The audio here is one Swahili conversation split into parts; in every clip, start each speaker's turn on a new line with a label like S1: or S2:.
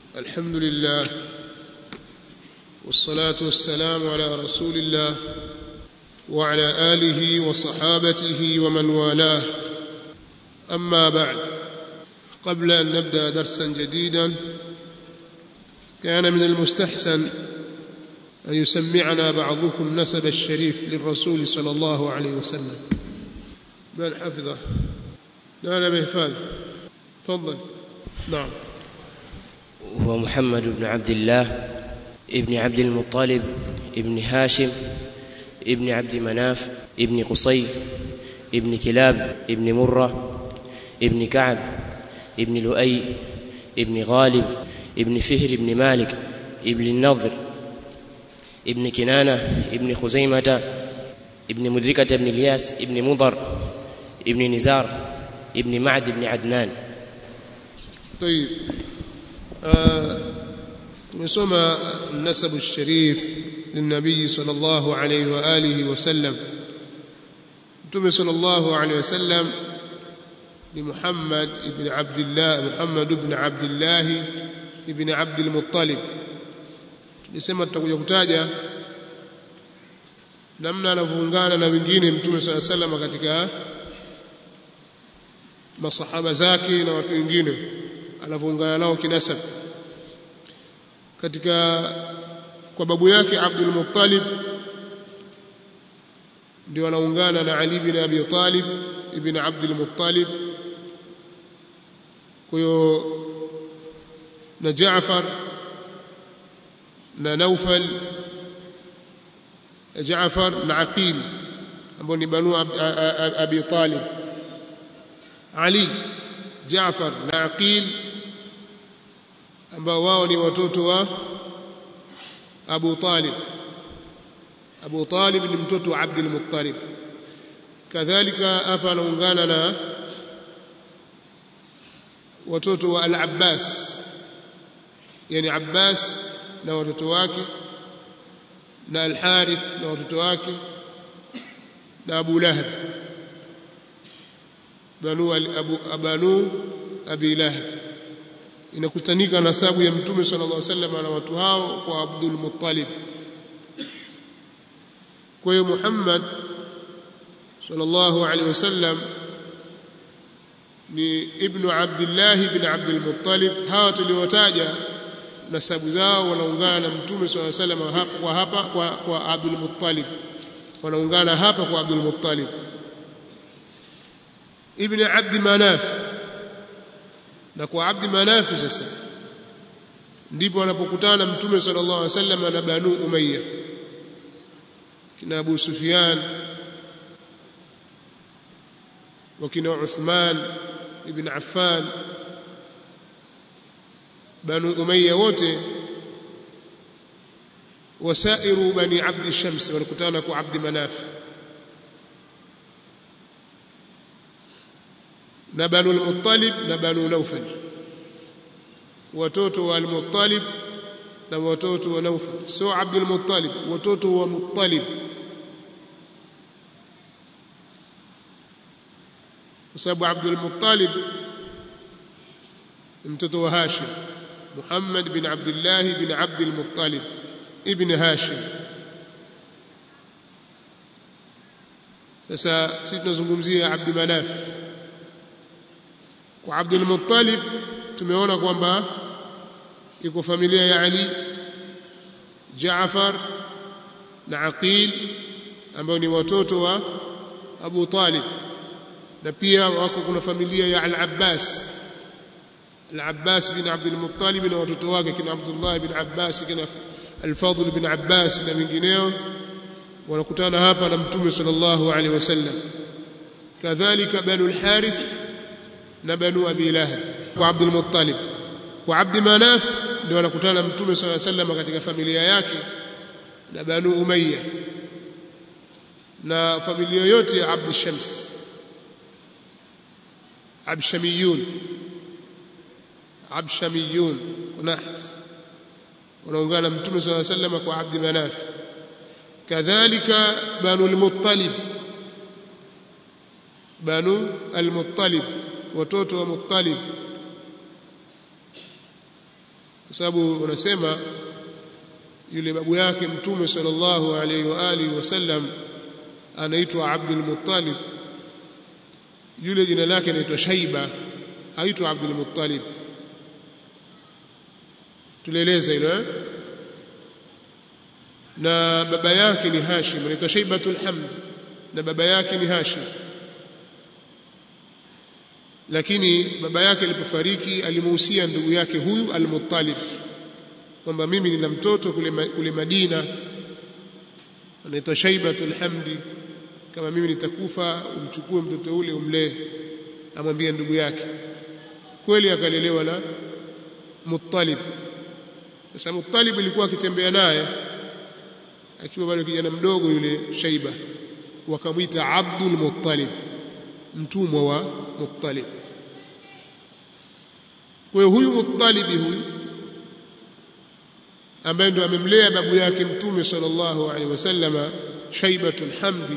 S1: الحمد لله والصلاة والسلام على رسول الله وعلى آله وصحابته ومن والاه أما بعد قبل أن نبدأ درسا جديدا كان من المستحسن أن يسمعنا بعضكم نسب الشريف للرسول صلى الله عليه وسلم من حفظه لا لا بحفاظ تفضل نعم
S2: هو محمد بن عبد الله ابن عبد المطلب ابن هاشم ابن عبد مناف ابن قصي ابن كلاب ابن مرة ابن كعب ابن لؤي ابن غالب ابن فهر ابن مالك ابن النضر ابن كنانة ابن خزيمة ابن مدركة ابن الياس ابن مضر ابن نزار ابن معد ابن عدنان
S1: طيب tumesoma nasabu sharif linabii sallallahu alayhi wa alihi wasallam mtume sallallahu alayhi wasallam ni Muhammad ibn Abdullah Muhammad ibn Abdullah ibn Abdul Muttalib tulisema tutakuja kutaja namna anavyoungana na wengine mtume sallallahu alayhi wasallam katika masahaba zake na watu wengine anavyoungana nao kinasab katika kwa babu yake Abdul Muttalib ndio anaungana na Ali bin Abi Talib ibn Abdul Muttalib kwa hiyo na Jaafar na Naufal Jaafar na Aqil ambao ni banu Abi Talib Ali Jaafar na Aqil ambao wao ni watoto wa Abu Talib Abu Talib ni mtoto wa Abdul Muttalib kadhalika hapa anaungana na watoto wa Al-Abbas yani Abbas na watoto wake na Al-Harith na watoto wake na Abu Lahab banu Abu Abanu Abi Lahab inakutanika nasabu ya mtume sallallahu alaihi wasallam na watu hao kwa Abdul Muttalib kwa hiyo Muhammad sallallahu alaihi wasallam ni ibnu Abdullah ibn Abdul Muttalib hawa tuliotaja nasabu zao wanaungana na mtume sallallahu alaihi wasallam hapa kwa hapa kwa, kwa Abdul Muttalib wanaungana hapa kwa Abdul Muttalib ibn Abd Manaf na kwa Abdi Manafi sasa ndipo anapokutana mtume sallallahu alaihi wasallam na Banu Umayya kina Abu Sufyan wakina Uthman ibn Affan Banu Umayya wote wasairu bani Abdi Shams walikutana kwa Abdi Manaf na Banu al-Muttalib na Banu Naufal watoto wa al-Muttalib na watoto wa Naufal sio Abdul Muttalib watoto wa Muttalib kwa sababu Abdul Muttalib mtoto wa Hashim Muhammad bin Abdullah bin Abdul Muttalib ibn Hashim sasa sisi tunazungumzia Abd Manaf kwa Abdul Muttalib tumeona kwamba iko familia ya Ali Jaafar na Aqil ambao ni watoto wa Abu Talib na pia wako kuna familia ya Al-Abbas Al-Abbas bin Abdul Muttalib na watoto wake kina Abdullah bin Abbas kina Al-Fadl bin Abbas na wengineo wanakutana hapa na Mtume sallallahu alaihi wasallam kadhalika Banu al-Harith na Banu Abi Lahab kwa Abdul Muttalib kwa Abd Manaf ndio wanakutana Mtume صلى الله عليه وسلم katika familia yake na Banu Umayya na familia yote ya Abd Shams Abshamiyun Abshamiyun kunaht wanaungana Mtume صلى الله عليه وسلم kwa Abd Manaf kadhalika Banu al-Muttalib Banu al-Muttalib watoto wa Muttalib kwa sababu unasema yule babu yake mtume sallallahu alaihi wa alihi wasallam anaitwa Abdul Muttalib yule jina lake anaitwa Shaiba haitwa Abdul Muttalib tulieleza hilo eh? na baba yake ni Hashim anaitwa Shaibatul Hamd na baba yake ni Hashim lakini baba yake alipofariki alimuhusia ndugu yake huyu Al-Muttalib kwamba mimi nina mtoto kule, kule Madina anaitwa Shaibatul Hamdi kama mimi nitakufa umchukue mtoto ule umlee amwambie ndugu yake kweli akalelewa na Muttalib sasa Muttalib alikuwa akitembea naye akiwa bado kijana mdogo yule Shaiba wakamwita Abdul Muttalib mtumwa wa Muttalib kwa hiyo huyu Muttalibi huyu ambaye ndo amemlea babu yake mtume sallallahu alaihi wasallama Shaibatul Hamdi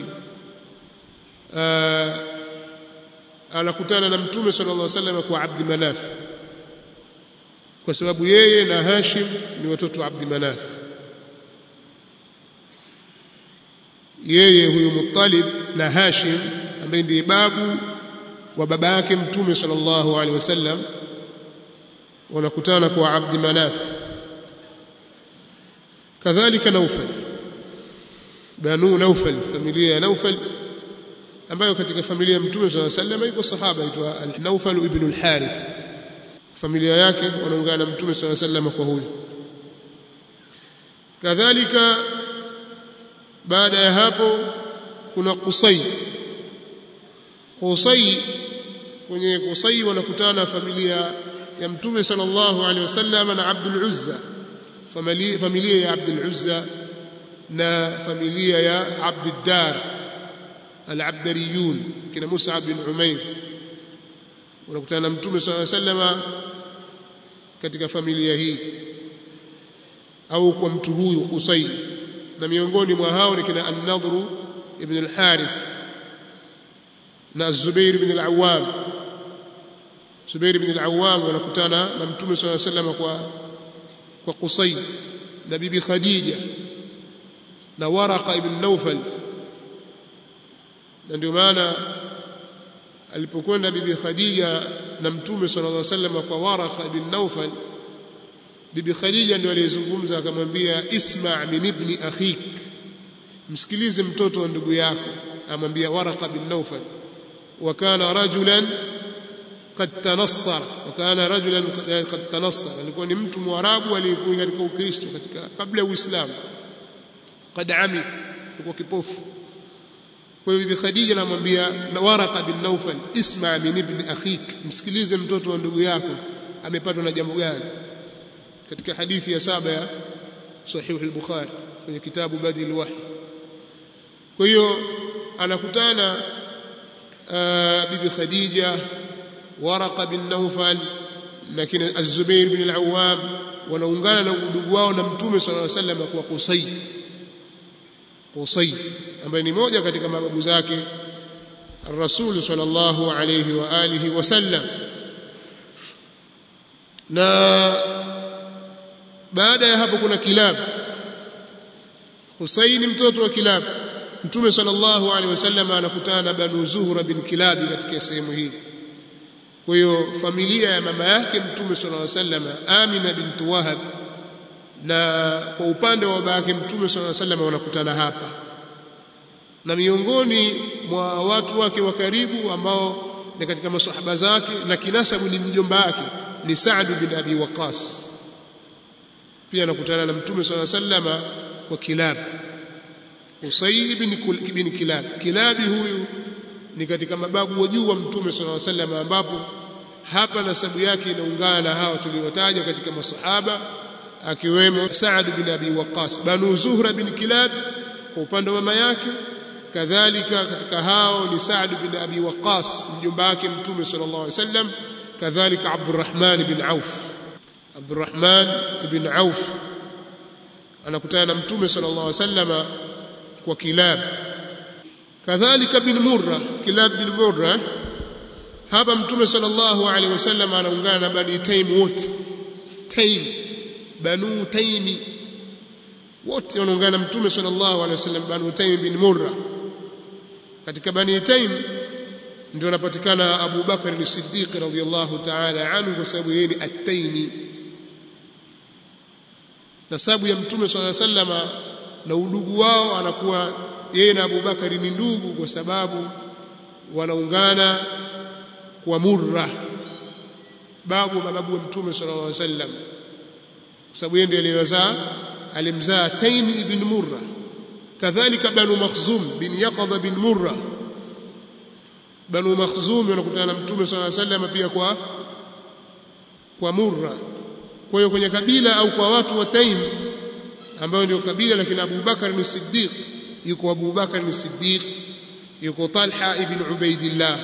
S1: anakutana na mtume sallallahu alaihi wasallam kwa Abd Manaf kwa sababu yeye na Hashim ni watoto wa Abd Manaf yeye huyu Muttalib na Hashim ambaye ndiye babu wa baba yake mtume sallallahu alaihi wasallam wanakutana kwa Abd Manaf kadhalika Naufal Banu Naufal familia ya Naufal ambayo katika familia ya mtume swalla sallam yuko sahaba aitwa Naufal ibn al-Harith familia yake wanaungana na mtume swalla sallam kwa huyo kadhalika baada ya hapo kuna Qusay Qusay kwenye Qusay wanakutana familia ya mtume sallallahu alaihi wasallam na Abdul Uzza familia familia ya Abdul Uzza na familia ya Abd Dar al-Abdariyun kina Musa bin Umair wanakutana na Mtume صلى الله عليه وسلم katika familia hii au kwa mtu huyu Qusay na miongoni mwa hao ni kina An-Nadhr ibn al-Harith na Zubair ibn al-Awwam Zubair ibn al-Awwam wanakutana na Mtume صلى الله عليه وسلم kwa kwa Qusay na bibi Khadija na Waraqa ibn Nawfal na ndio maana alipokwenda bibi Khadija na mtume sallallahu alaihi wasallam kwa Waraqa ibn Nawfal bibi Khadija ndio aliyezungumza akamwambia isma' min ibni akhik msikilize mtoto wa ndugu yako amwambia Waraqa ibn Nawfal wa kana rajulan قد تنصر وكان رجلا قد تنصر alikuwa ni mtu mwarabu aliyekuwa katika ukristo katika kabla ya uislamu قد عمي alikuwa kipofu kwa hiyo bibi Khadija anamwambia Waraqa bin Nawfal isma min ibn akhik msikilize mtoto wa ndugu yako amepatwa na jambo gani katika hadithi ya saba ya sahih al-Bukhari kwenye kitabu Badil Wahy kwa hiyo anakutana bibi Khadija Waraqa bin Nawfal na kina Az-Zubair bin al-Awwam wanaungana na udugu wao na Mtume sallallahu alaihi wasallam kwa Qusay Qusay ambaye ni moja katika mababu zake Rasul sallallahu alayhi wa alihi wasallam na baada ya hapo kuna Kilab Husaini mtoto wa Kilab Mtume sallallahu alaihi wasallam anakutana na Banu Zuhra bin Kilab katika sehemu hii kwa hiyo familia ya mama yake Mtume sallallahu alaihi wasallam Amina bint Wahab na kwa upande wa baba yake Mtume sallallahu alaihi wasallam wanakutana hapa na miongoni mwa watu wake wa karibu ambao ni katika masahaba zake na kinasabu ni mjomba wake ni Sa'd bin Abi Waqqas pia anakutana na Mtume صلى الله عليه وسلم kwa Kilab Usay ibn ibn Kilab Kilabi huyu ni katika mababu wa juu wa Mtume صلى الله عليه وسلم ambapo hapa nasabu yake inaungana na hao tuliotaja katika masahaba akiwemo Sa'd bin Abi Waqqas Banu Zuhra bin Kilab kwa upande wa mama yake kadhalika katika hao ni Sa'd bin Abi Waqqas mjomba wake Mtume sallallahu alaihi wasallam kadhalika Abdurrahman bin Auf Abdurrahman ibn Auf anakutana na Mtume sallallahu alaihi wasallam kwa Kilab kadhalika bin Murra Kilab bin Murra hapa Mtume sallallahu alaihi wasallam anaungana na Bani Taim wote Taim banu taimi wote wanaungana na mtume sallallahu alaihi wasallam banu taimi bin murra katika bani taim ndio anapatikana Abu Bakar as-Siddiq radhiyallahu ta'ala anhu kwa sababu yeye ni at-Taimi nasabu ya mtume sallallahu alaihi wasallam na udugu wao anakuwa yeye na Abu Bakari ni ndugu kwa sababu wanaungana kwa Murra babu mababu wa mtume sallallahu alaihi wasallam kwa sababu yeye ndiye aliyezaa alimzaa Taim ibn Murra kadhalika Banu Makhzum bin Yaqadha bin Murra Banu Makhzum wanakutana na mtume sallallahu alaihi wasallam pia kwa kwa Murra kwa hiyo kwenye kabila au kwa watu wa Taim ambao ndio kabila lakini Abu Bakar ni Siddiq yuko Abu Bakar ni Siddiq yuko Talha ibn Ubaidillah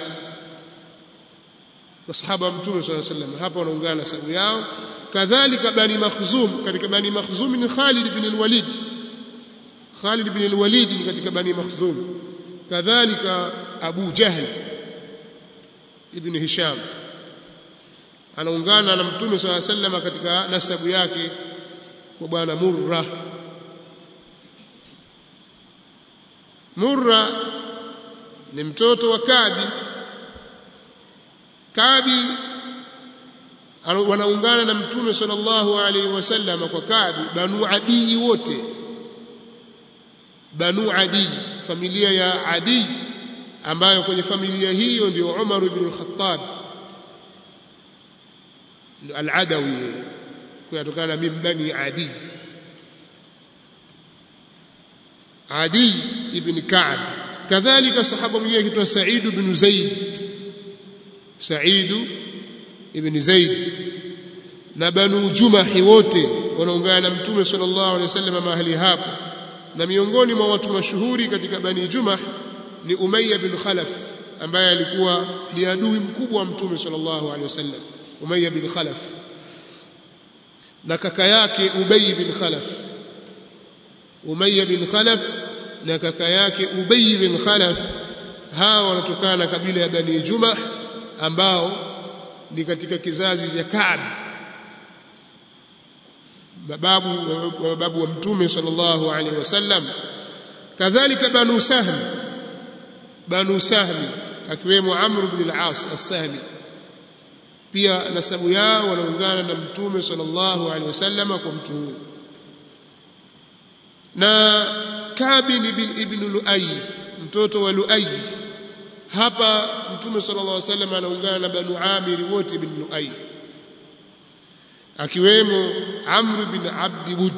S1: masahaba wa mtume sallallahu alaihi wasallam hapa wanaungana sababu yao kadhalika bani makhzum katika bani makhzum ni Khalid ibn al-Walid Khalid ibn al-Walid ni katika bani makhzum kadhalika Abu Jahl ibn Hisham anaungana na mtume sallallahu alaihi wasallam katika nasabu yake kwa bwana Murra Murra ni mtoto wa Kabi Kabi wanaungana na mtume sallallahu alaihi wasallam kwa Kabi Banu Adi wote Banu Adi familia ya Adi ambayo kwenye familia hiyo ndio Umar ibn al-Khattab al-Adawi kutokana min bani Adi Adi ibn Ka'b kadhalika sahaba mwingine kitwa Sa'id ibn Zaid Sa'id ibn Zaid na Banu Jumahi wote wanaungana na Mtume sallallahu alaihi wasallam mahali hapo na miongoni mwa watu mashuhuri katika Bani Jumah ni Umayya bin Khalaf ambaye alikuwa ni adui mkubwa wa Mtume sallallahu alaihi wasallam Umayya bin Khalaf na kaka yake Ubay bin Khalaf Umayya bin Khalaf na kaka yake Ubay bin Khalaf hawa wanatokana na kabila ya Bani Jumah ambao ni katika kizazi cha Ka'b babu wa babu wa mtume sallallahu alaihi wasallam kadhalika Banu Sahm Banu Sahmi akiwemo Amr ibn al-As as-Sahmi pia nasabu yao wanaungana na mtume sallallahu alaihi wasallam kwa mtu huyo na Kabi ibn ibn Luay mtoto wa Luay hapa mtume sallallahu alaihi wasallam anaungana na Banu Amir wote ibn Luay akiwemo Amr bin Abdi Wud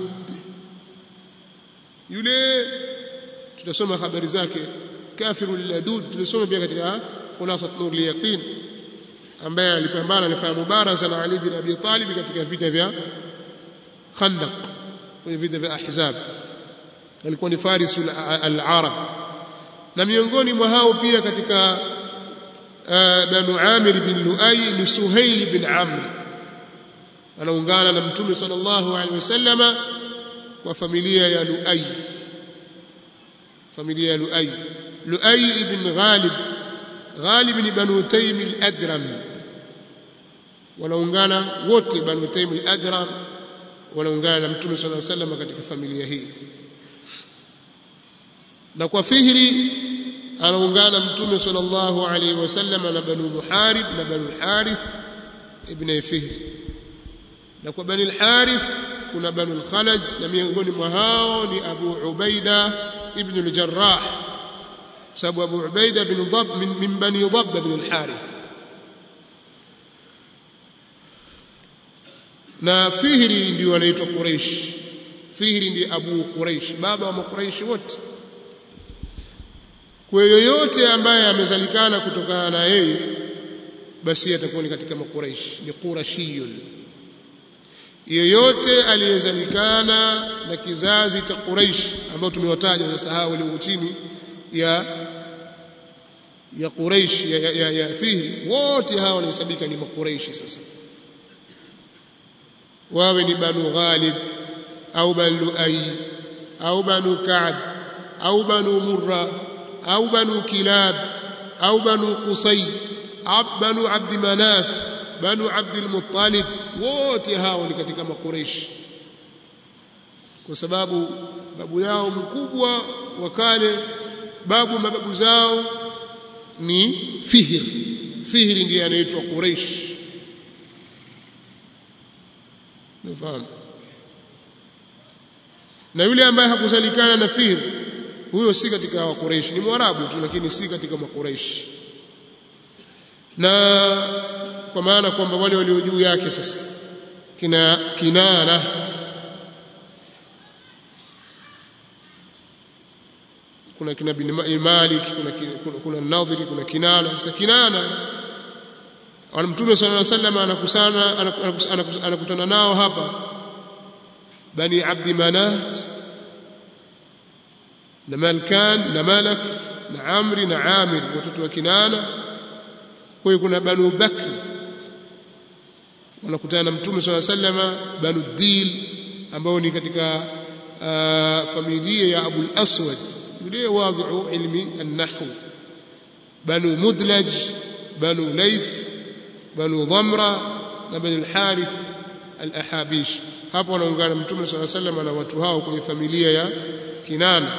S1: yule tutasoma habari zake kafiru ladud tulisoma pia katika khulasat nur liyaqin ambaye alipambana alifanya mubaraza na Ali bin Abi Talib katika vita vya Khandaq kwenye vita vya Ahzab alikuwa ni faris al-arab na miongoni mwa hao pia katika Banu Amir bin Luay ni Suhail bin Amr anaungana na Mtume sallallahu alaihi wasallama kwa familia ya Luay familia ya Luay Luay ibn Ghalib Ghalib ni Banu Taym al-Adram wanaungana wote Banu Taym al-Adram wanaungana na Mtume sallallahu alaihi wasallam katika familia hii na kwa Fihri anaungana Mtume sallallahu alaihi wasallam na Banu Muharib na Banu Harith ibn Fihri na kwa Bani al-Harith kuna Banu al-Khalaj na miongoni mwa hao ni Abu Ubaida ibn al-Jarrah sababu Abu Ubaida bin Dhab min, min Bani Dhab bin al-Harith na Fihri ndio anaitwa Quraysh Fihri ndiye Abu Quraysh baba wa Quraysh wote kwa yoyote ambaye amezalikana kutokana na yeye basi atakuwa ni katika makuraish ni qurashiyun yoyote aliyezalikana na kizazi cha Quraish ambao tumewataja sasa hao walio chini ya ya Quraish ya, ya, ya, ya Fihri wote hao wanahesabika ni makuraishi sasa wawe ni Banu Ghalib au Banu Luay au Banu Ka'b au Banu Murra au Banu Kilab au Banu Qusay Banu Abd Manaf Banu Abd al-Muttalib wote hao ni katika makuraish kwa sababu babu yao mkubwa wa kale babu mababu zao ni Fihr Fihr ndiye anaitwa Quraish nafahamu na yule ambaye hakuzalikana na Fihr huyo si katika wa Quraish ni mwarabu tu lakini si katika makuraish na kwa maana kwamba wale walio juu yake sasa kina kinana kuna kina bin Malik kuna kuna, kuna Nadhiri kuna Kinana sasa Kinana wala Mtume صلى الله عليه وسلم anakusana anakutana nao hapa bani Abdi Manat na Malkan na Malak na Amri na Amir watoto wa Kinana kwa hiyo kuna Banu Bakr wanakutana na Mtume صلى الله عليه وسلم Banu Dil ambao ni katika uh, familia ya Abu al-Aswad yule wadhi'u ilmi an-nahw Banu Mudlaj Banu Layth Banu Dhamra na Banu al-Harith al-Ahabish hapo wanaungana Mtume صلى الله عليه وسلم na watu hao kwenye familia ya Kinana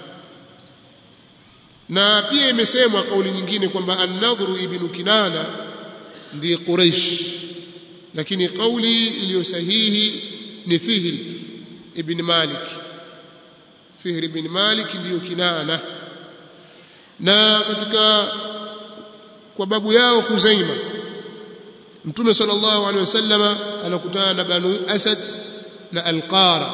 S1: na pia imesemwa kauli nyingine kwamba an-Nadhru ibn Kinana ndiye Quraish lakini kauli iliyo sahihi ni Fihr ibn Malik Fihr ibn Malik ndiyo Kinana na katika kwa babu yao Khuzaima Mtume sallallahu alaihi wasallama anakutana na Banu Asad na Al-Qara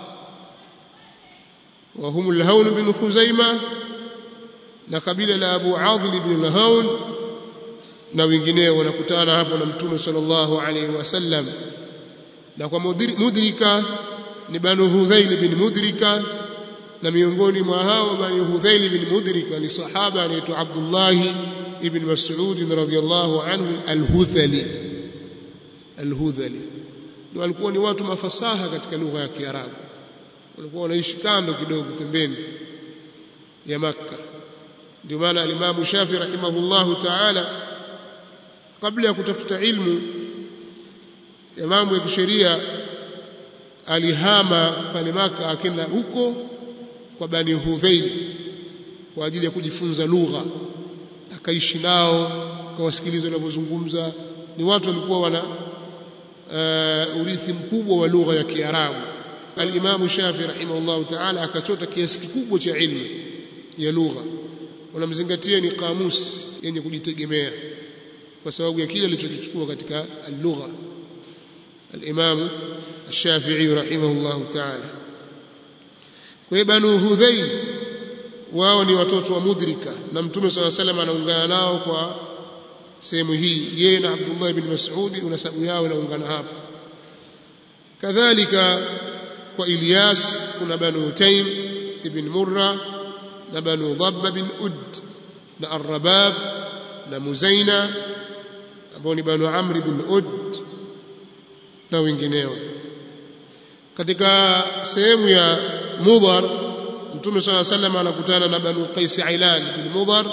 S1: wa hum al-Hawn bin Khuzaima na kabila la Abu Adil ibn al-Hawn na wengineo wanakutana hapo na Mtume sallallahu alaihi wasallam na kwa mudrika ni Banu Hudhail bin Mudrika na miongoni mwa hao Banu Hudhail bin Mudrika ni sahaba anaitwa Abdullah ibn Mas'ud radhiyallahu anhu al-Hudhali al-Hudhali ndio walikuwa ni watu mafasaha katika lugha ya Kiarabu walikuwa wanaishi kando kidogo pembeni ya Makka ndio maana alimamu Shafi rahimahullahu ta'ala kabla ya kutafuta ilmu ya mambo ya kisheria alihama pale Maka akenda huko kwa Bani Hudhail kwa ajili ya kujifunza lugha akaishi nao akawasikiliza wanavyozungumza ni watu walikuwa wana uh, urithi mkubwa wa lugha ya Kiarabu al-Imam Shafi rahimahullahu ta'ala akachota kiasi kikubwa cha ilmu ya lugha wanamzingatia ni kamusi yenye kujitegemea kwa sababu ya kile alichokichukua katika al-lugha al-Imam Ash-Shafi'i rahimahullahu ta'ala kwa hiyo Banu Hudhail wao ni watoto wa Mudrika na Mtume صلى الله عليه وسلم anaungana nao kwa sehemu hii yeye na Abdullah ibn Mas'ud unasabu yao inaungana hapa kadhalika kwa Ilyas kuna Banu Taym ibn Murra na Banu Dhabba bin Ud na Ar-Rabab na Muzaina ambao ni Banu Amr bin Ud na wengineo katika sehemu ya Mudhar Mtume صلى الله عليه وسلم anakutana na Banu Qais Ailan bin Mudhar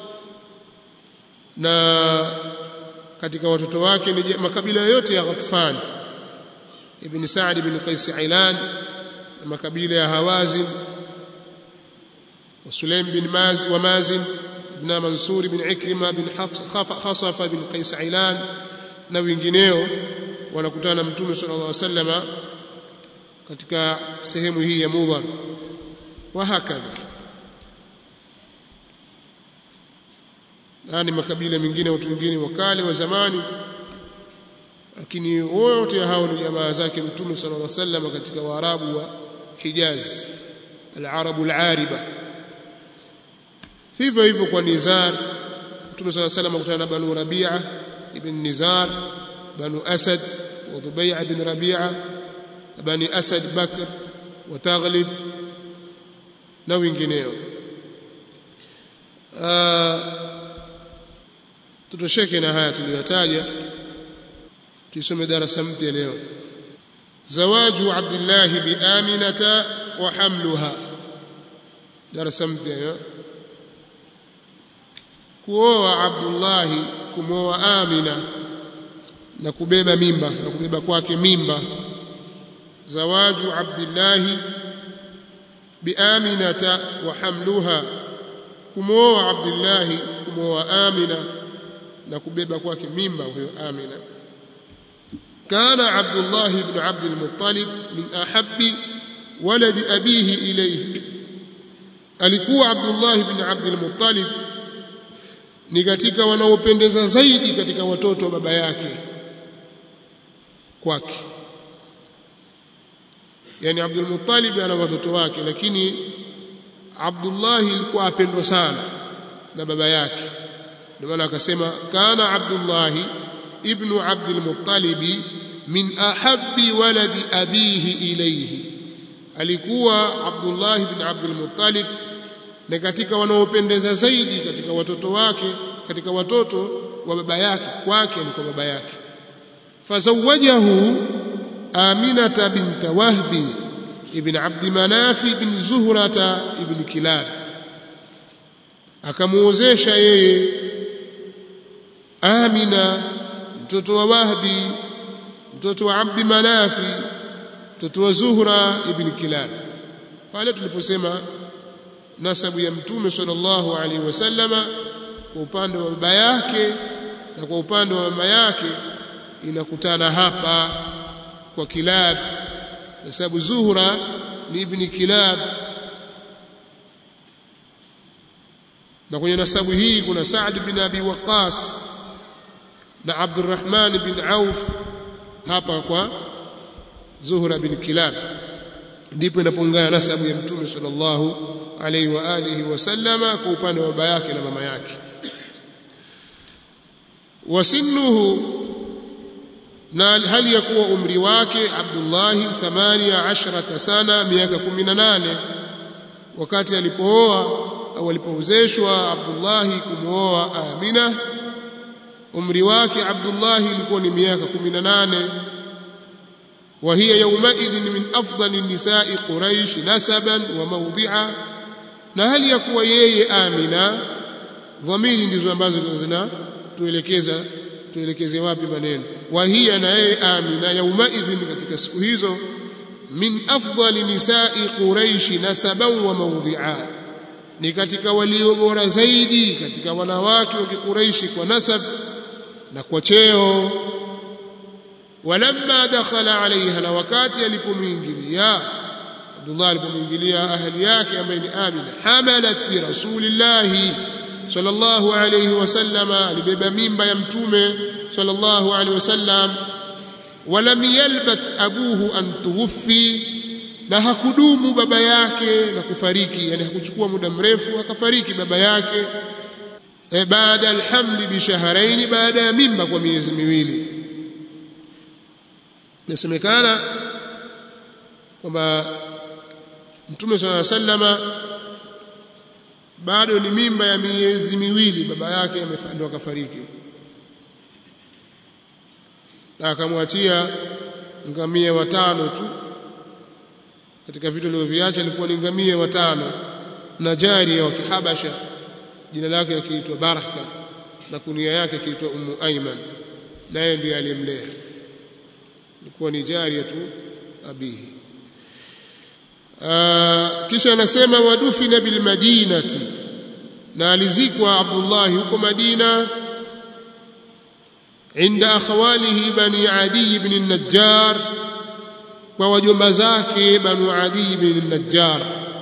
S1: na katika watoto wake ni makabila yote ya Ghatfan ibn Sa'd ibn Qais Ailan na makabila ya Hawazin وسليم بن ماز ومازن بن منصور بن عكرمة بن خصف بن قيس عيلان na wengineo wanakutana mtume sallallahu alaihi wasallama katika sehemu hii ya Mudhar wa hakadha na ni makabila mengine watu wengine wakale wa zamani lakini wote hao ni jamaa zake mtume sallallahu alaihi wasallam katika waarabu wa Hijaz al-arabu al-ariba hivyo hivyo kwa Nizar Mtume صلى الله عليه وسلم akutana na Banu Rabi'a ibn Nizar Banu Asad wa Dubai' ibn Rabi'a Bani Asad Bakr wa Taghlib na wengineo tutosheke na haya tuliyotaja tusome darasa mpya leo zawaju Abdullah bi Aminata wa hamluha darasa mpya kuoa Abdullah kumwoa Amina na kubeba mimba na kubeba kwake mimba zawaju abdillahi biaminata wa hamluha kumwoa abdillahi kumwoa amina na kubeba kwake mimba huyo amina kana abdullah ibn abd al-muttalib min ahabbi waladi abihi ilayhi alikuwa abdullah ibn abd al-muttalib ni katika wanaopendeza zaidi katika watoto wa baba yake kwake yani Abdul Muttalib ana watoto wake lakini Abdullah alikuwa apendwa sana na baba yake ndio maana akasema kana Abdullah ibn Abdul Muttalib min ahabbi waladi abihi ilayhi alikuwa Abdullah ibn Abdul Muttalib na katika wanaopendeza zaidi katika watoto wake katika watoto wa baba yake kwake ni kwa baba yake fazawajahu aminata bint wahbi ibn abd manaf ibn zuhrata ibn kilab akamuozesha yeye amina mtoto wa wahbi mtoto wa abd manafi mtoto wa zuhra ibn kilab pale tuliposema nasabu ya mtume sallallahu alaihi wasallama kwa upande wa baba yake na kwa upande wa mama yake inakutana hapa kwa kilab kwa sababu zuhra ni ibn kilab na kwenye nasabu hii kuna Saad bin Abi Waqqas na Abdurrahman bin Auf hapa kwa Zuhra bin Kilab ndipo inapoungana nasabu ya mtume sallallahu alaihi wa alihi wasallama kwa upande wa baba yake na mama yake wasinnuhu na hali ya kuwa umri wake Abdullah 18 sana miaka 18 wakati alipooa au alipoozeshwa Abdullah kumwoa Amina umri wake Abdullah ilikuwa ni miaka 18 وهي يومئذ من أفضل النساء قريش نسبا وموضعا na hali ya kuwa yeye Amina dhamiri ndizo ambazo zina tuelekeza tuelekeze wapi maneno wa hiya na yeye Amina yaumaidhin katika siku hizo min afdali nisai quraish nasaban wa mawdhi'a ni katika walio bora zaidi katika wanawake wa kikuraishi kwa nasab na kwa cheo walamma dakhala alaiha na wakati alipomwingilia Abdullah alipomwingilia ahli yake ambaye ni Amina hamalat bi rasulillahi sallallahu alayhi wasallama alibeba mimba ya mtume sallallahu alayhi wasallam walam yalbath abuhu an tuwfi na hakudumu baba yake na kufariki yani hakuchukua muda mrefu akafariki baba yake e baada alhamli bi shahrayn baada ya mimba kwa miezi miwili nasemekana kwamba mtume sallallahu alayhi wasallama bado ni mimba ya miezi miwili baba yake ndo akafariki na akamwachia ngamia watano tu katika vitu alivyoviacha ilikuwa ni ngamia watano na jaria wa kihabasha jina lake akiitwa Baraka na kunia yake akiitwa Ummu Aiman naye ndiye aliyemlea ilikuwa ni jaria tu abihi kisha anasema wadufina bil madinati na alizikwa Abdullah huko Madina inda akhawalihi bani Adi ibn an-Najjar kwa wajomba zake banu Adi ibn an-Najjar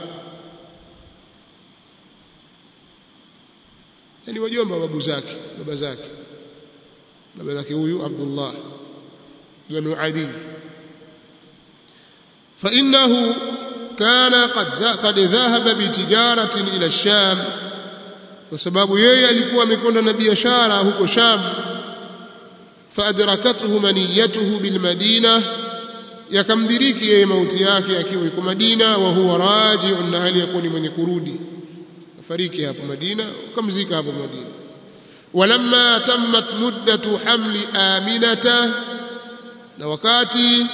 S1: yani wajomba babu zake baba zake baba zake huyu Abdullah banu Adi فإنه كان قد قد ذهب بتجارة إلى الشام kwa sababu yeye alikuwa amekwenda na biashara huko Sham faadrakathu maniyatuhu bilmadina yakamdiriki yeye mauti yake akiwa yuko Madina wa huwa raji'un na hali yakuwa ni mwenye kurudi kafariki hapo Madina ukamzika hapo Madina walamma tammat muddatu hamli aminata na wakati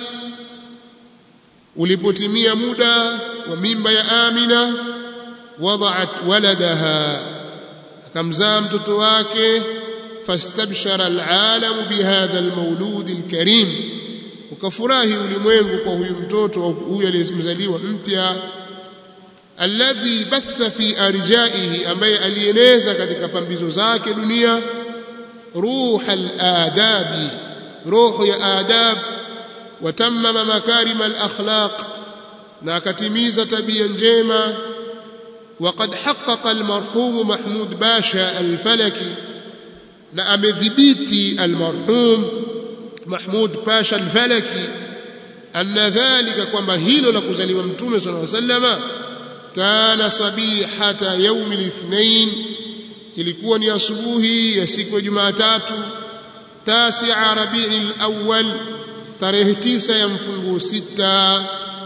S1: ulipotimia muda wa mimba ya Amina wada'at waladaha akamzaa mtoto wake fastabshara alalamu bihadha almawlud alkarim ukafurahi ulimwengu kwa huyu mtoto au huyu aliyemzaliwa mpya alladhi batha fi arjaihi ambaye alieneza katika pambizo zake dunia ruhal adabi roho ya adab watammama makarima alakhlaq na akatimiza tabia njema وقد حقق المرحوم محمود باشا الفلكي na amedhibiti almarhum Mahmud Pasha al-Falaki anna dhalika kwamba hilo la kuzaliwa mtume sallallahu alayhi wasallama kana sabihata yaumi lithnain ilikuwa ni asubuhi ya siku ya Jumatatu tasi'a Rabiul Awwal tarehe tisa ya mfunguo sita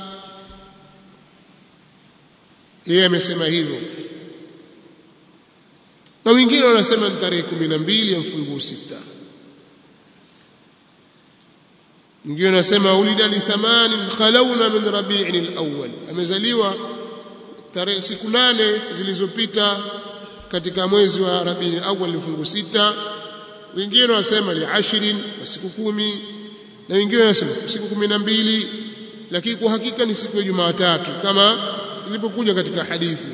S1: yeye amesema hivyo na wengine wanasema ni tarehe 12 ya mfunguo sita wengine wanasema ulida li thamanin khalawna min rabi'in al-awwal amezaliwa tarehe siku nane zilizopita katika mwezi wa rabi'in al-awwal mfunguo sita wengine wanasema li ashrin siku kumi na wengine wanasema siku 12 lakini kwa hakika ni siku ya Jumatatu kama ilipokuja katika hadithi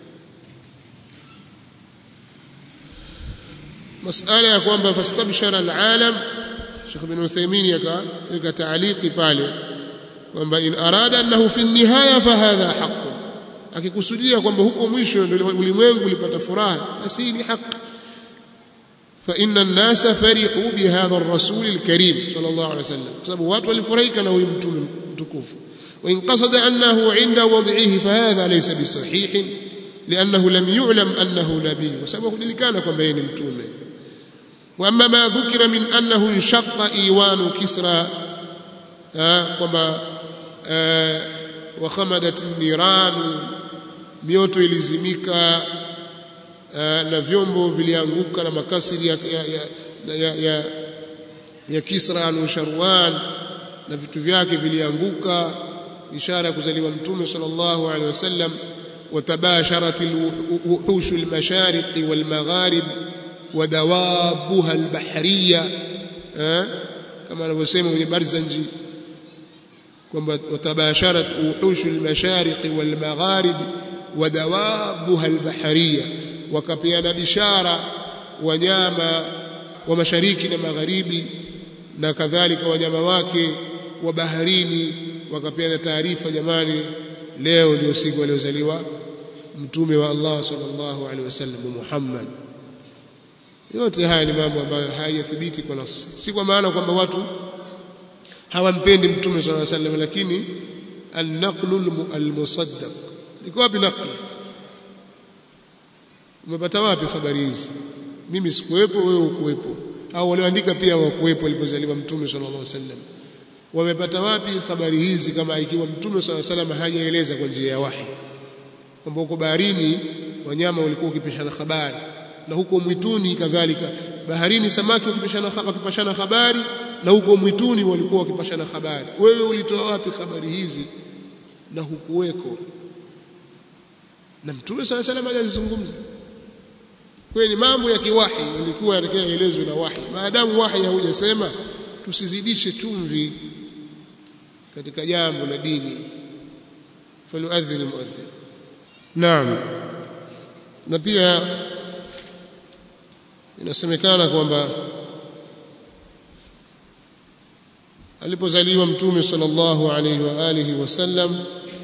S1: masala ya kwamba fastabshara alalam Sheikh bin Uthaymeen yaka taaliki pale kwamba in arada annahu fi nihaya fahadha haqq akikusudia kwamba huko mwisho ndio ulimwengu ulipata furaha basi ni haki فإن الناس فرحوا بهذا الرسول الكريم صلى الله عليه وسلم بسبب watu walifurahika na huyu mtume mtukufu وإن قصد أنه عند وضعه فهذا ليس بصحيح لأنه لم يعلم أنه نبي وسبب ذلك كان كما بين متومه واما ما ذكر من انه انشق ايوان كسرى كما وخمدت النيران mioto ilizimika na vyombo vilianguka na makasiri ya, ya, ya, ya, ya, ya Kisra na Sharwan na vitu vyake vilianguka ishara ya kuzaliwa mtume sallallahu alaihi wasallam watabasharat alwuhush almashariq walmagharib ودوابها البحريه كما anavyosema kwenye Barzanji kwamba watabasharat wuhush almashariq walmagharib wadawabuha albahariya wakapeana bishara wanyama wa mashariki na magharibi na kadhalika wanyama wake wa baharini wakapeana taarifa jamani leo ndio siku aliozaliwa mtume wa Allah sallallahu alaihi wasallam Muhammad yote haya ni mambo ambayo hayajathibiti kwa nafsi si kwa maana kwamba watu hawampendi mtume sallallahu alaihi wasallam lakini an-naqlu al-musaddaq liko wapi naqli umepata wapi habari hizi mimi sikuwepo wewe ukuwepo au walioandika pia wakuwepo alipozaliwa mtume sallallahu alaihi wasallam wamepata wapi habari hizi kama ikiwa mtume sallallahu alaihi wasallam hajaeleza kwa njia ya wahi kwamba huko baharini wanyama walikuwa wakipishana habari na huko mwituni kadhalika baharini samaki wakipishana wakipashana habari na huko mwituni walikuwa wakipashana habari wewe ulitoa wapi habari hizi na hukuweko na mtume sala salam hajazungumza kwa ni mambo ya kiwahi ilikuwa yatakayoelezwa na wahi maadamu wahi haujasema tusizidishe chumvi katika jambo la dini falyuadhin almuadhin naam na pia inasemekana kwamba alipozaliwa mtume sallallahu alaihi wa alihi wasallam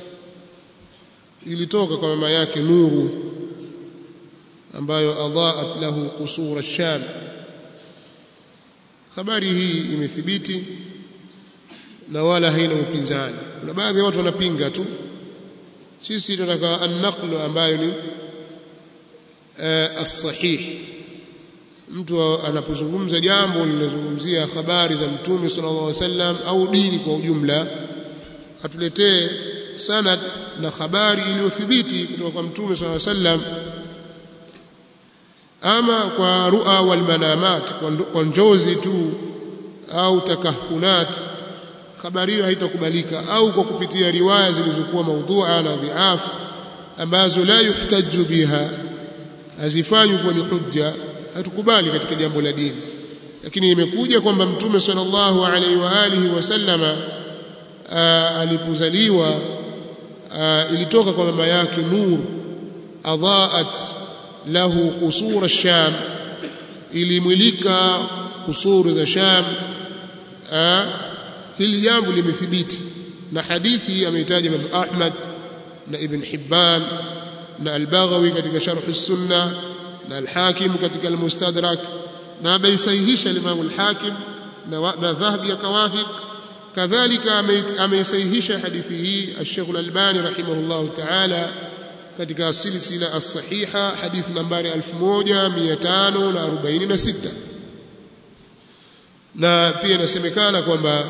S1: ilitoka kwa mama yake nuru ambayo adaat lahu qusura sham habari hii imethibiti na wala haina upinzani kuna baadhi ya watu wanapinga tu sisi tunataka an-naqlu ambayo ni as-sahih mtu anapozungumza jambo linazungumzia habari za mtume sallallahu alaihi wasallam au dini kwa ujumla atuletee sanad na habari iliyothibiti kutoka kwa mtume sallallahu alaihi wasallam ama kwa ru'a wal manamat kwa njozi tu au takahunat habari hiyo haitakubalika au kwa kupitia riwaya zilizokuwa maudhu'a na dhiaf ambazo la yuhtaju biha hazifanywi kuwa ni hujja hatukubali katika jambo la dini lakini imekuja kwamba mtume sallallahu alaihi wa alihi wasallama alipozaliwa ilitoka kwa mama yake nur adhaat lahu qusur ash-sham ilimwilika kusuru za sham hili jambo limethibiti na hadithi ameitaja Imam Ahmad na Ibn Hibban na Al-Baghawi katika Sharh as-Sunnah na Al-Hakim katika Al-Mustadrak na ameisahihisha Imam Al-Hakim na, na Dhahabi akawafiq kadhalika ameisahihisha hadithi hii Al-Sheikh Al-Albani rahimahullah ta'ala katika silsila as-sahiha hadithi nambari 1546 na pia inasemekana kwamba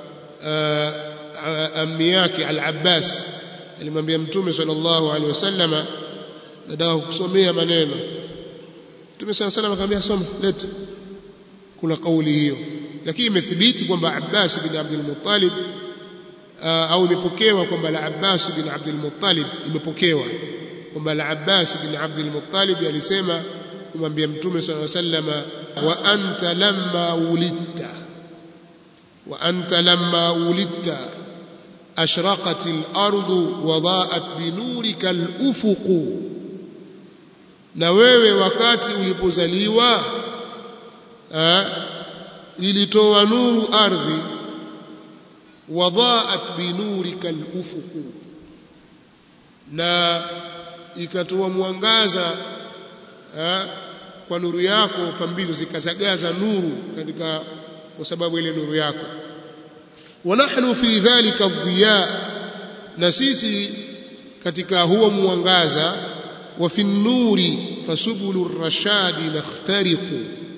S1: ammi yake Al-Abbas alimwambia Mtume sallallahu alaihi wasallama nataka kusomea maneno Mtume sallallahu alaihi akamwambia soma leta kuna kauli hiyo lakini imethibiti kwamba Abbas bin Abdul Muttalib au imepokewa kwamba Al-Abbas bin Abdul Muttalib imepokewa kwamba Al-Abbas bin Abdul Muttalib alisema kumwambia Mtume sallallahu alaihi wasallama wa anta lamma ulidta wa anta lamma ulidta أشرقت الأرض وضاءت بنورك الأفق na wewe wakati ulipozaliwa ilitoa nuru ardhi wadhaat binurika alufuq na ikatoa mwangaza kwa nuru yako pambizo zikazagaza nuru katika kwa sababu ile nuru yako ونحن في ذلك الضياء na sisi katika huo mwangaza wa fi nuri fasubulu rashadi nakhtariqu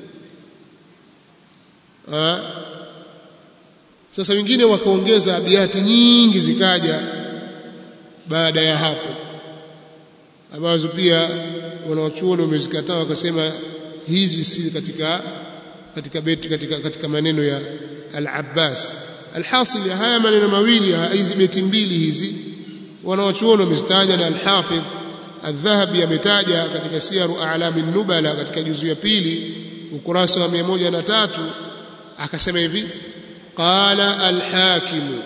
S1: sasa wengine wakaongeza abiati nyingi zikaja baada ya hapo ambazo pia wanawachuoni wamezikataa wakasema hizi si katika katika beti katika, katika maneno ya al-Abbas alhasil ya haya maneno mawili hizi beti mbili hizi wanawachuoni wamezitaja na alhafidh aldhahabi ametaja katika siyaru a'lami nubala katika juzu ya pili ukurasa wa 103 akasema hivi qala alhakim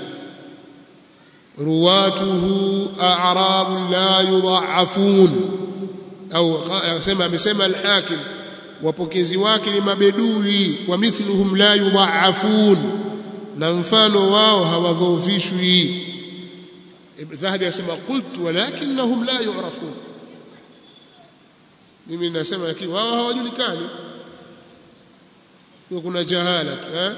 S1: ruwatuhu a'rab la yudha'afun au akasema amesema alhakim wapokezi wake ni mabedui wa mithluhum la yudha'afun na mfano wao hawadhoofishwi dhahabi anasema qultu walakinnahum la yu'rafun mimi nasema lakini wao hawajulikani kwa kuna jahala eh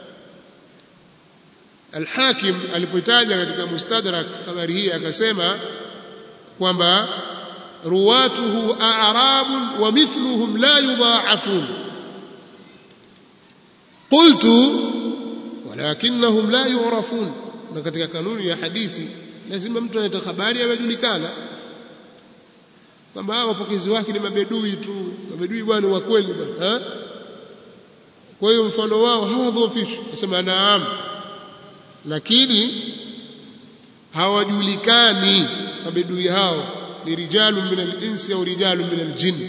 S1: Al-Hakim alipotaja katika Mustadrak habari hii akasema kwamba ruwatuhu a'rabun wa mithluhum la yudha'afun qultu walakinnahum la yu'rafun na katika kanuni ya hadithi lazima mtu anayetoa habari awejulikana kwamba hao wapokezi wake ni mabedui tu mabedui bwana wa kweli bwana kwa hiyo mfano wao hawadhoofishwi nasema naam lakini hawajulikani mabedui hao ni rijalun min al-insi au rijalun min al-jinn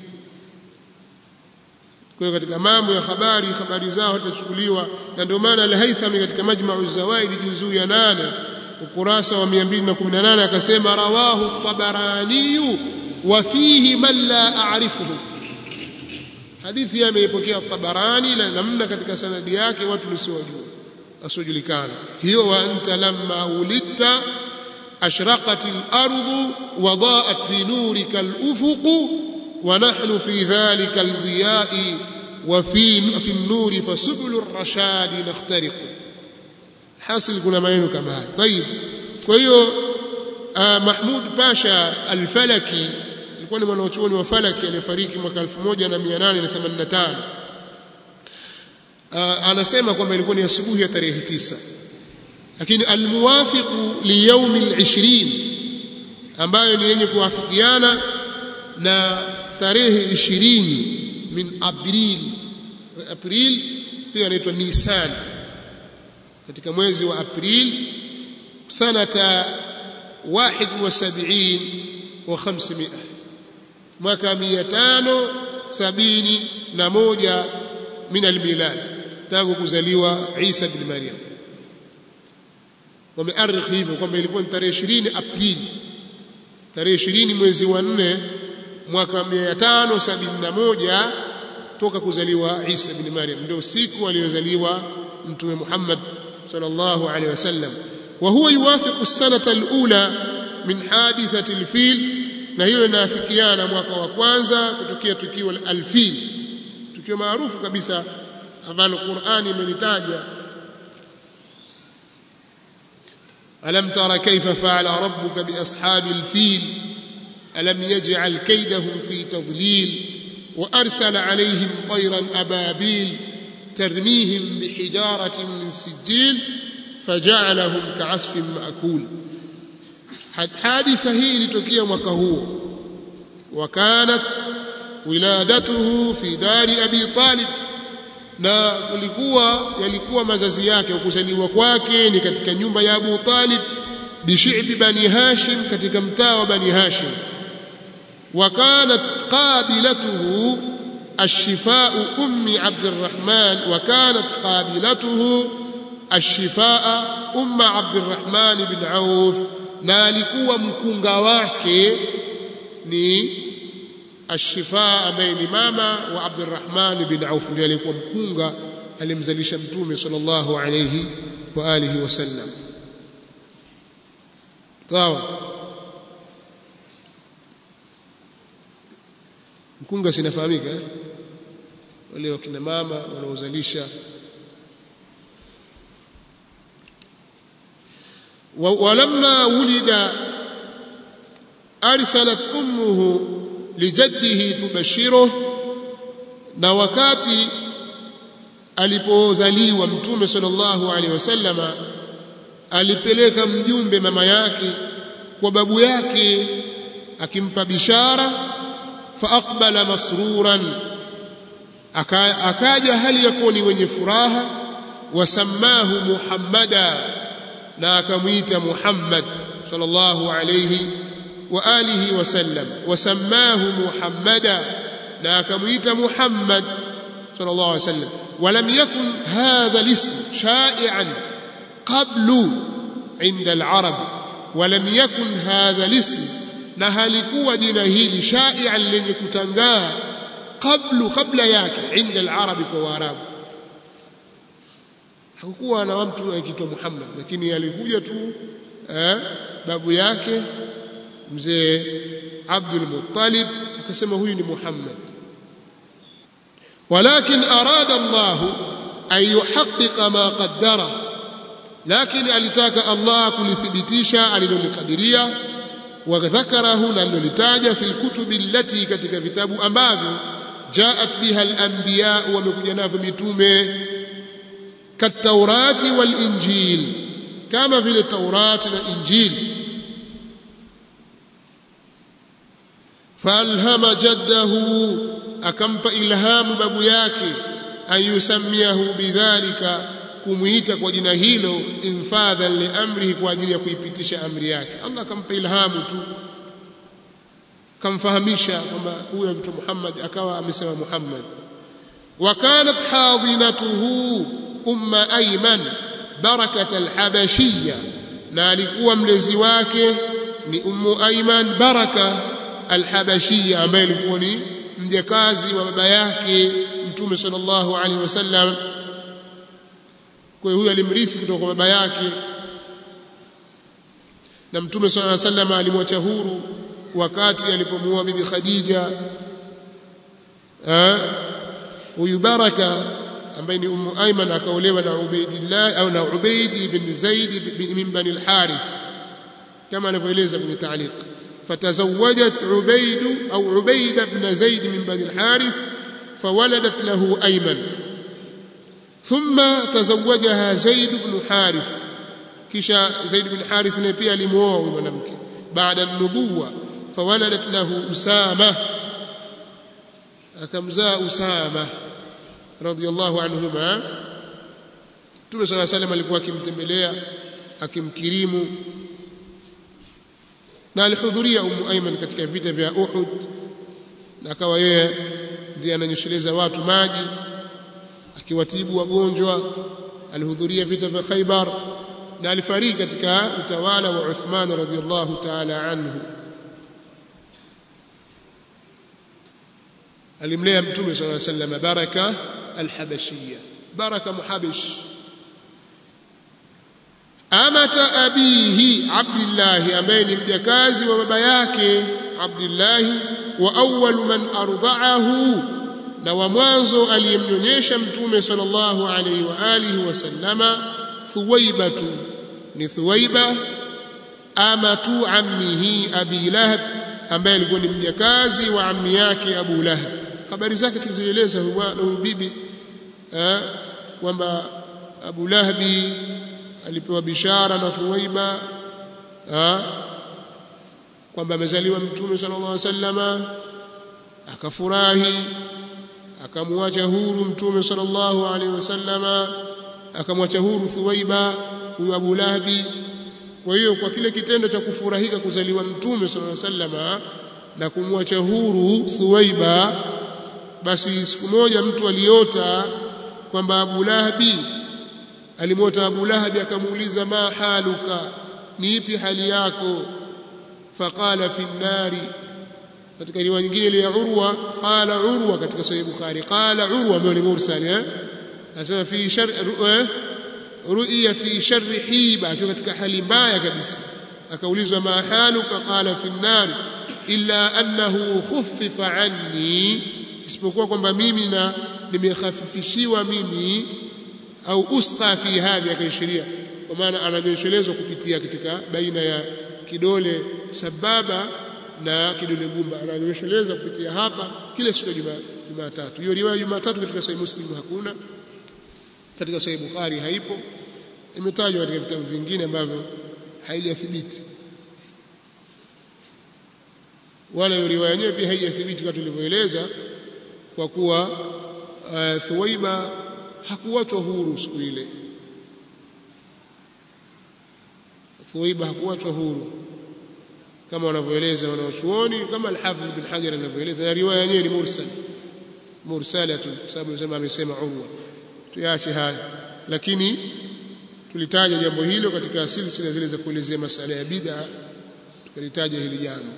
S1: kwa hiyo katika mambo ya habari habari zao hatachukuliwa na ndio maana al-Haythami katika Majma'u Zawaid juzuu ya 8 ukurasa wa 218 akasema rawahu at-Tabarani wa fihi man la a'rifuhu hadithi ameipokea at-Tabarani na namna katika sanadi yake watu nisiwajua asiojulikana hiyo wa anta lamma ulidta ashraqat al-ardu wa da'at bi nurika al-ufuq wa nahnu fi dhalika al-diya'i wa fi fi an-nur fasubul ar-rashad nakhtariqu hasil kuna maneno kama haya طيب kwa hiyo Mahmud Pasha al-Falaki alikuwa ni mwanachuoni wa Falaki aliyefariki mwaka 1885 anasema kwamba ilikuwa ni asubuhi ya tarehe tisa lakini almuwafiqu liyaumi al-20 ambayo ni yenye kuwafikiana na tarehe 20 min April April pia inaitwa Nisan katika mwezi wa April sanata 71 wa 500 mwaka 571 min almilad tangu kuzaliwa Isa bin Maryam wamearikh hivyo kwamba ilikuwa ni tarehe 20 Aprili tarehe 20 mwezi wa 4 mwaka 571 toka kuzaliwa Isa bin Maryam ndio siku aliyozaliwa mtume Muhammad sallallahu alaihi wasallam wa huwa yuwafiqu as-sanata al-ula min hadithati al-fil na hilo linafikiana mwaka wa kwanza kutokea tukio la al-fil tukio maarufu kabisa ambalo Qur'ani imelitaja alam tara kayfa fa'ala rabbuka bi ashabil fil alam yaj'al kaydahum fi tadlil wa arsala alayhim tayran ababil ترميهم بحجارة من سجيل فجعلهم كعصف مأكول حادثة هي لتوكيا mwaka huo وكانت ولادته في دار أبي طالب na kulikuwa yalikuwa mazazi yake kuzaliwa kwake ni katika nyumba ya Abu Talib bishibi bani Hashim katika mtaa wa bani Hashim wa kanat qabilatuhu الشفاء أم عبد الرحمن وكانت قابلته الشفاء أم عبد الرحمن بن عوف نالكوا مكونغا wake ni الشفاء ambaye ni mama wa Abdurrahman bin Auf ndiye alikuwa mkunga alimzalisha mtume sallallahu alayhi wa alihi wasallam sawa mkunga sinafahamika eh? wale wakina mama wanaozalisha ولما ولد أرسلت أمه لجده تبشره na wakati alipozaliwa mtume sallallahu alaihi wasallama alipeleka mjumbe mama yake kwa babu yake akimpa bishara faaqbala masruran akaja hali yakuwa ni wenye furaha wasammahu muhammada na akamwita muhammad sallallahu alayhi wa alihi wasallam wasammahu muhammada na akamwita muhammad sallallahu alayhi wasallam ولم يكن هذا الاسم شائعا قبل عند العرب ولم يكن هذا الاسم na halikuwa jina hili shai'an lenye kutangaa kablu kabla yake inda al-arabi kwa waarabu hakukuwa na mtu akiitwa Muhammad lakini alikuja tu eh, babu yake mzee Abdul Muttalib akasema huyu ni Muhammad ولكن أراد الله أن يحقق ما قدره لكن alitaka Allah kulithibitisha alilokadiria وذكره نلولتاج في الكتب التي katika vitabu ambavyo jaat biha al-anbiya wamekuja navyo mitume kataurati wal injil kama vile taurati na injil falhama jaddahu akampa ilhamu babu yake an yusammiahu bidhalika kumuita kwa jina hilo infadhan li amrihi kwa ajili ya kuipitisha amri yake Allah akampa ilhamu tu kamfahamisha kwamba huyo mtu Muhammad akawa amesema Muhammad wa kanat hadinatuhu umma ayman barakat alhabashiyya na alikuwa mlezi wake ni ummu ayman baraka alhabashiyya ambaye alikuwa ni mjakazi wa baba yake mtume sallallahu alaihi wasallam kwa hiyo huyo alimrithi kutoka kwa baba yake na mtume sallallahu alaihi wasallam alimwacha huru wakati alipomuoa bibi Khadija eh huyu baraka ambaye ni ummu Ayman akaolewa na Ubaidillah au na Ubaid ibn Zaid min bani al-Harith kama anavyoeleza kwenye taaliq فتزوجت عبيد أو عبيد بن زيد من بني الحارث فولدت له أيمن ثم تزوجها زيد بن حارث كشا زيد بن حارث نبي لموه منامك بعد النبوة فولدت له أسامة أكمزاء أسامة رضي الله عنهما Mtume صلى الله عليه وسلم alikuwa akimtembelea akimkirimu na alihudhuria Ummu Ayman katika vita vya Uhud na akawa yeye ndiye ananyosheleza watu maji akiwatibu wagonjwa alihudhuria vita vya Khaibar na alifariki katika utawala wa Uthman radhiallahu ta'ala anhu alimlea mtume sallallahu alayhi wasallam baraka alhabashiyya baraka muhabish amata abihi abdillah ambaye ni mjakazi wa baba yake abdillah wa awwal man arda'ahu na wa mwanzo aliyemnyonyesha mtume sallallahu alayhi wa alihi wasallama thuwaibatu ni thuwaiba amatu ammihi abi lahab ambaye alikuwa ni mjakazi wa ammi yake abu lahab habari zake tulizieleza huyu bibi kwamba abu lahabi alipewa bishara na thuwaiba kwamba amezaliwa mtume sallallahu alaihi wasallama akafurahi akamwacha huru mtume sallallahu alaihi wasallama akamwacha huru thuwaiba huyu abu lahabi kwa hiyo kwa kile kitendo cha kufurahika kuzaliwa mtume sallallahu alaihi wasallama na kumwacha huru thuwaiba basi siku moja mtu aliota kwamba Abu Lahabi alimwota Abu Lahabi akamuuliza ma haluka ni ipi hali yako faqala fi nnari katika riwaya nyingine ile ya Urwa qala Urwa katika sahih Bukhari qala Urwa ambaye ni mursal eh anasema fi shar ru'ya fi sharri hiba akiwa katika hali mbaya kabisa akaulizwa ma haluka qala fi nnari illa annahu khuffifa anni isipokuwa kwamba mimi na nimekhafifishiwa mimi au usqa fi hadhi akaishiria kwa maana ananyoshelezwa kupitia katika baina ya kidole sababa na kidole gumba ananyoshelezwa kupitia hapa kile siku ya Jumatatu hiyo riwaya Jumatatu katika Sahih Muslim hakuna katika Sahih Bukhari haipo imetajwa katika vitabu vingine ambavyo haijathibiti wala hiyo riwaya yenyewe pia haijathibiti kama tulivyoeleza kwa kuwa uh, Thuwaiba hakuachwa huru siku ile. Thuwaiba hakuachwa huru kama wanavyoeleza wanawachuoni, kama Al-Hafidh bin Hajar anavyoeleza, na riwaya yenyewe ni mursal mursalatu, kwa sababu nasema amesema Urwa. Tuache haya, lakini tulitaja jambo hilo katika silsila zile za kuelezea masala ya bid'a, tukalitaja hili jambo.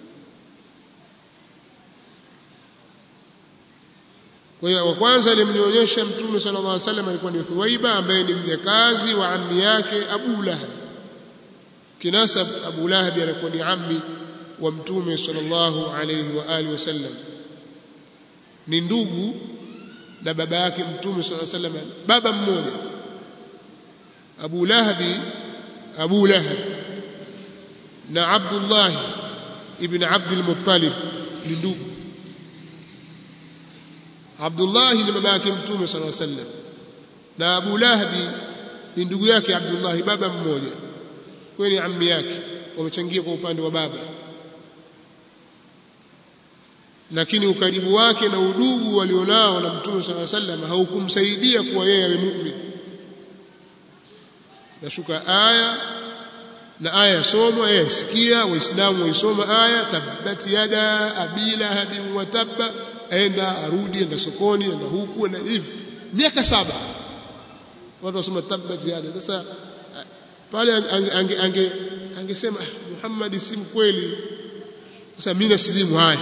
S1: Kwa hiyo wa kwanza alimnionyesha Mtume sallallahu alaihi wasallam alikuwa ni Thuwaiba ambaye ni mjakazi wa ammi yake Abu Lahab. Kinasab Abu Lahab anakuwa ni ammi wa Mtume sallallahu alaihi wa alihi wasallam. Ni ndugu na baba yake Mtume sallallahu alaihi wasallam, baba mmoja. Abu Lahabi Abu Lahab na Abdullah ibn Abdul Muttalib ni ndugu Abdullah ni baba yake Mtume صلى الله عليه وسلم na Abu Lahabi ni ndugu yake Abdullah baba mmoja kwa ni ammi yake wamechangia kwa upande wa baba lakini ukaribu wake na udugu walionao na Mtume صلى الله عليه وسلم haukumsaidia kuwa yeye awe mu'min nashuka aya na aya yasomwa yeye sikia waislamu waisoma aya tabbat yada abi lahabin wa tabba aenda arudi enda sokoni enda huku na hivi miaka saba watu wasoma tabbat yada sasa pale ange ange angesema Muhammad si mkweli sasa mimi nasilimu haya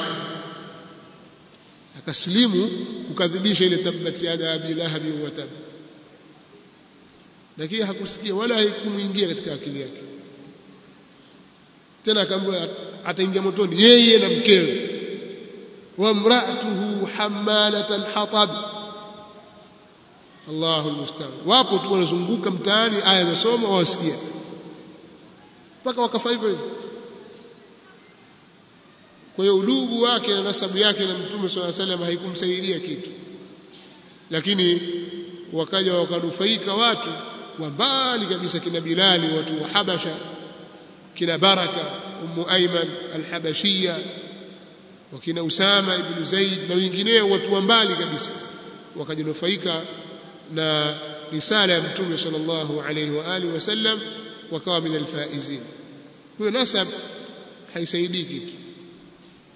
S1: akasilimu kukadhibisha ile tabbat yada abi lahabi wa tab lakini hakusikia wala haikumuingia katika akili yake tena akaambiwa ataingia motoni yeye na mkewe وامرأته حمالة الحطب الله المستعان wapo tu wanazunguka mtaani aya za somo wawasikia mpaka wakafa hivyo hivyo kwa hiyo udugu wake na nasabu yake na mtume swalla salam haikumsaidia kitu lakini wakaja wakanufaika watu wa mbali kabisa kina Bilali watu wa Habasha kina Baraka Ummu Ayman al-Habashiyya wakina Usama ibn Zaid na wengineo watu wa mbali kabisa wakajinufaika na risala ya mtume sallallahu alayhi wa alihi wasallam wakawa min alfaizin huyo nasab haisaidii kitu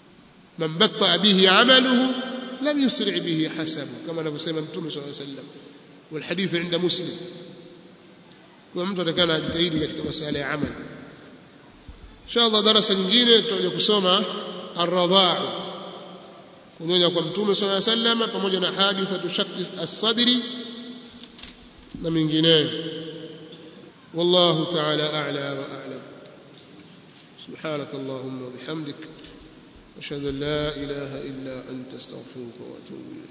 S1: man batta bihi amaluhu lam yusri bihi hasabu kama anavyosema mtume sallallahu alayhi wasallam والحديث عند مسلم kwa mtu atakana ajitahidi katika masala ya amali inshallah darasa nyingine tutakuja kusoma ar-radhaa kunyonya kwa mtume swalla sallam pamoja na hadithatu shaqq as-sadri na mengineyo wallahu ta'ala a'la wa a'lam سبحانك اللهم وبحمدك أشهد أن لا إله إلا أنت استغفرك وأتوب إليك